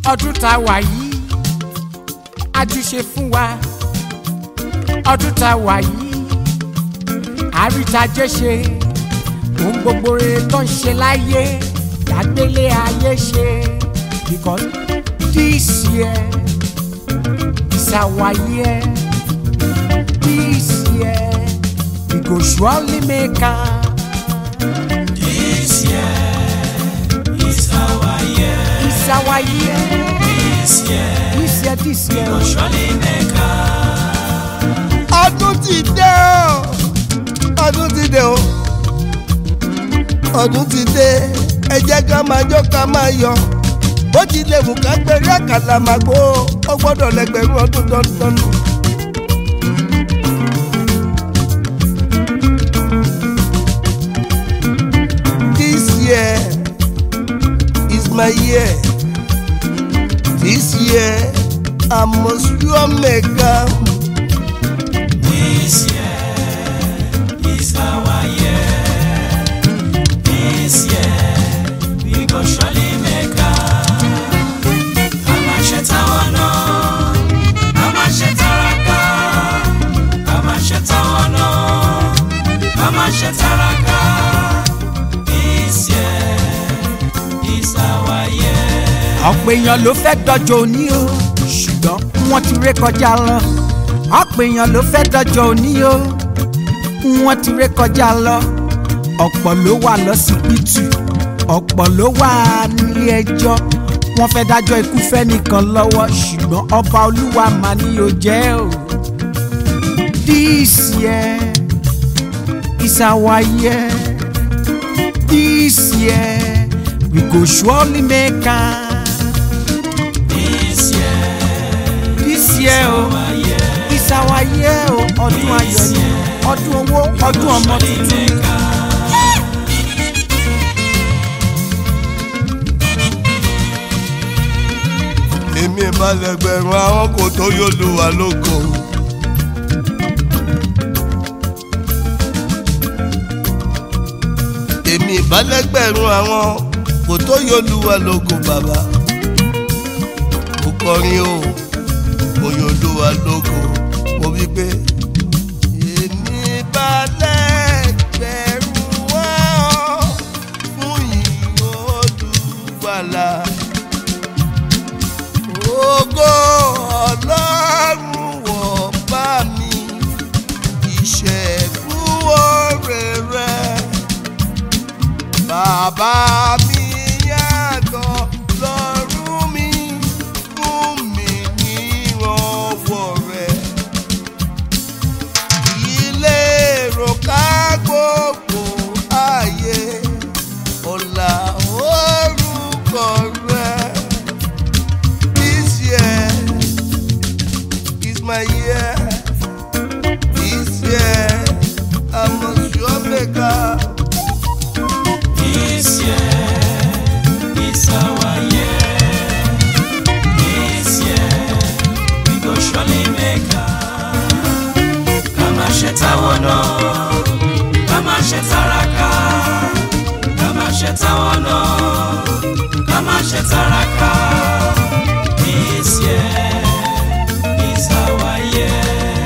ọdún tá a wà yìí àjùṣe fún wa ọdún tá a wà yìí àrítajé ṣe ohun gbogbo rere tó ń ṣe láyé lágbélé ayé ṣe because this year is our year this year we go surely make am. This year is our year. It's our year. This year This year, this year. will surely make us. ọdún ti dé o ọdún ti dé o ọdún ti dé ẹ jẹ́ ká máa jó ká máa yọ bó ti lè mú ká péré àkàlà máa gbó ó gbọ́dọ̀ lẹ́gbẹ̀rún ọdún dandan. This year is my year. This year I must sure make am. This year is our year. This year we go surely make us. Kama shetawano, kama shetaraka, kama shetawano, kama shetaraka. This year is our year. ọ̀pọ̀ èèyàn ló fẹ́ dọ́jọ́ òní o ṣùgbọ́n wọ́n ti ré kọjá lọ ọ̀pọ̀ èèyàn ló fẹ́ dọ́jọ́ òní o wọ́n ti ré kọjá lọ ọ̀pọ̀ ló wà lọ́sibítù ọ̀pọ̀ ló wà nílé ẹjọ́ wọ́n fẹ́ dájọ́ ikú fẹ́nìkan lọ́wọ́ ṣùgbọ́n ọba olúwa mà ní o jẹ́ o this year is our year this year we go surely make am. This year this year o our year. is our year o ọdún ayọ̀ ni ọdún owó ọdún ọmọ tuntun ni. èmi ìbálẹ̀gbẹ̀rún àwọn kò tó yóò lù wá lóko. èmi ìbálẹ̀gbẹ̀rún àwọn kò tó yóò lù wá lóko bàbá. mo kọrin o mo yóò lù wá lóko mo wí pé. èmi ìbálẹ̀gbẹ̀rún wọn fún ìyìn olùgbàlà ògo ọlọ́run wọ̀ bá mi ìṣẹ́gun oore rẹ̀ bàbá mi yàtọ̀ lọ́rùn mi fún mi nírànwọ́ rẹ̀ ilé ìrọ̀ká gbogbo ayé ọ̀la orúkọ rẹ̀. This year is my year. This year I must sure make up. This year is our year. This year we go surely make am. Kama shetawono, kama shetaraka, kama shetawono, kama shetaraka. This year is our year.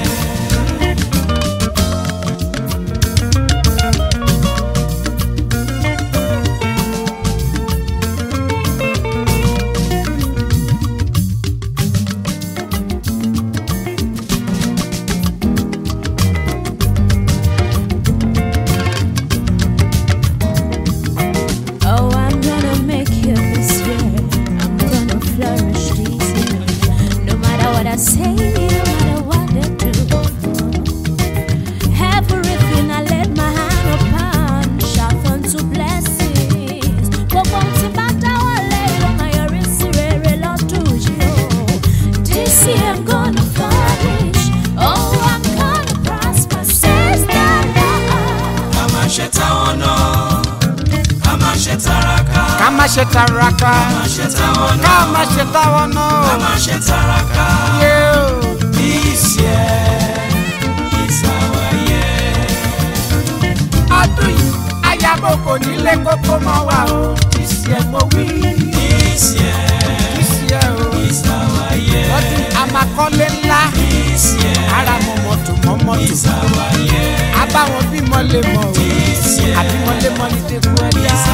Oh, I'm gonna make it this year. I'm gonna flourish this year. No matter what I say, no matter what I do. Everything I let my hand upon shall turn to blessings. Gbogbo ohun tí bá dáwọ́lé ló máa yọrí sí rere lọ́dún yìí o. This year I'm gonna flourish. Oh, I'm gonna prosper. Says the Lord. Kama shetawono, kama shetaraka, ká má ṣe taraka kama shetawono, ká má ṣe táwọn náà. kama shetaraka. Yeah. This year is our year. ọdún yìí ayabo kò nílé kókó mọ́ wa o ìsì ẹ̀ mo wí This year ìsì ẹ̀ o This year ara mọ mọ́tò mọ́ mọ́tò is our year. abáwọn bímọ lè mọ o This year àbímọ lè mọ ní tẹkú ẹ̀dá.